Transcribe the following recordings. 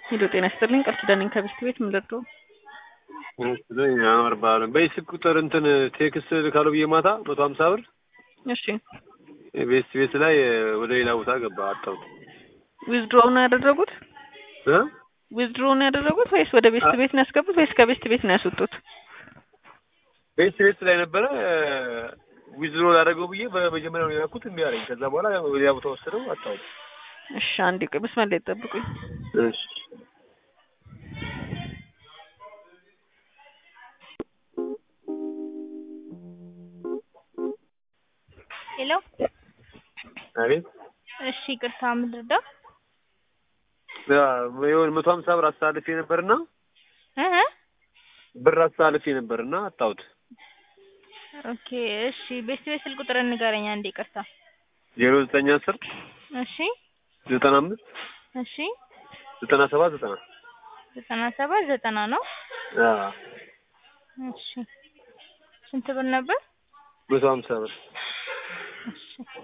ሄሎ ጤና ይስጥልኝ ቃል ኪዳን ነኝ ከቤስት ቤት ምን ልርዳው? ያምርባል በስልክ ቁጥር እንትን ቴክስት ልካለው ብዬ ማታ መቶ ሀምሳ ብር እሺ ቤስት ቤት ላይ ወደ ሌላ ቦታ ገባ አጣሁት። ዊዝድሮ ነው ያደረጉት? እ ዊዝድሮ ነው ያደረጉት ወይስ ወደ ቤስት ቤት ነው ያስገቡት ወይስ ከቤስት ቤት ነው ያስወጡት? ቤስት ቤት ላይ ነበረ ዊዝድሮ ላደረገው ብዬ በመጀመሪያው ነው ያልኩት እምቢ አለኝ። ከዛ በኋላ ወደ ሌላ ቦታ ወሰደው አጣሁት። እሺ አንዴ ቆይ መስመር ላይ ጠብቁኝ። እሺ ሄሎ አቤት እሺ ይቅርታ ምን ልርዳው? የሆነ መቶ ሀምሳ ብር አስተላልፌ ነበርና እ ብር አስተላልፌ ነበርና አጣሁት። ኦኬ እሺ ቤት ቤት ስልክ ቁጥር ንገረኝ አንዴ ይቅርታ። ዜሮ ዘጠኝ አስር እሺ ዘጠና አምስት እሺ ዘጠና ሰባት ዘጠና ዘጠና ሰባት ዘጠና ነው። አዎ እሺ ስንት ብር ነበር? መቶ ሀምሳ ብር እሺ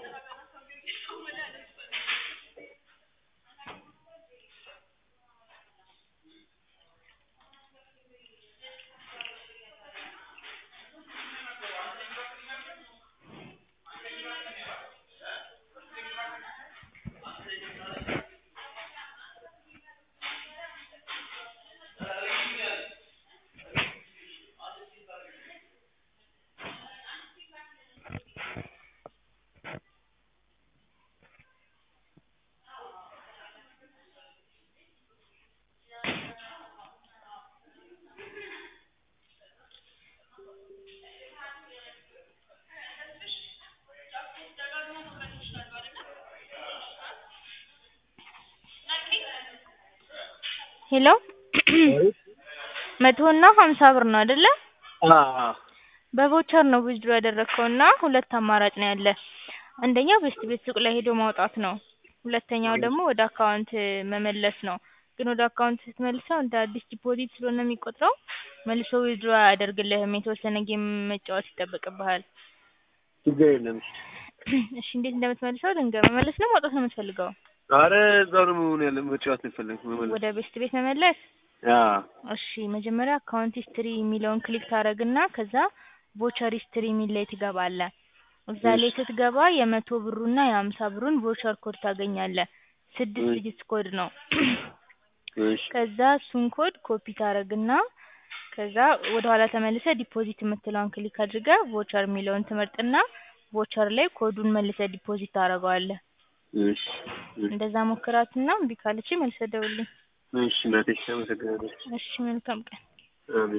ሄሎ መቶ እና ሀምሳ ብር ነው አይደለ? አዎ በቮቸር ነው ዊዝድሮ ያደረግከው እና ሁለት አማራጭ ነው ያለ። አንደኛው ቤስት ቤት ሱቅ ላይ ሄዶ ማውጣት ነው። ሁለተኛው ደግሞ ወደ አካውንት መመለስ ነው። ግን ወደ አካውንት ስትመልሰው እንደ አዲስ ዲፖዚት ስለሆነ የሚቆጥረው መልሶ ዊዝድሮ አያደርግልህም። የተወሰነ ጌም መጫወት ይጠበቅብሃል። ችግር የለም። እሺ እንዴት እንደምትመልሰው ድንገት መመለስ ነው ማውጣት ነው የምትፈልገው? አረ እዛው ነው መሆን ያለ መጫወት ነው የፈለግኩት መመለስ። ወደ ቤስት ቤት መመለስ አዎ እሺ መጀመሪያ አካውንት ሂስትሪ የሚለውን ክሊክ ታደርግና ከዛ ቮቸር ሂስትሪ የሚል ላይ ትገባለህ። እዛ ላይ ስትገባ የመቶ ብሩና የሀምሳ ብሩን ቮቸር ኮድ ታገኛለህ። ስድስት ዲጂት ኮድ ነው። እሺ ከዛ እሱን ኮድ ኮፒ ታደርግና ከዛ ወደ ኋላ ተመልሰህ ዲፖዚት የምትለውን ክሊክ አድርገህ ቮቸር የሚለውን ትመርጥና ቮቸር ላይ ኮዱን መልሰህ ዲፖዚት ታደርገዋለህ። እሺ እንደዛ ሞክራትና እምቢ ካለችኝ መልሰህ ደውልልኝ። እሺ እናቴ አመሰግናለሁ። እሺ መልካም ቀን። አሜን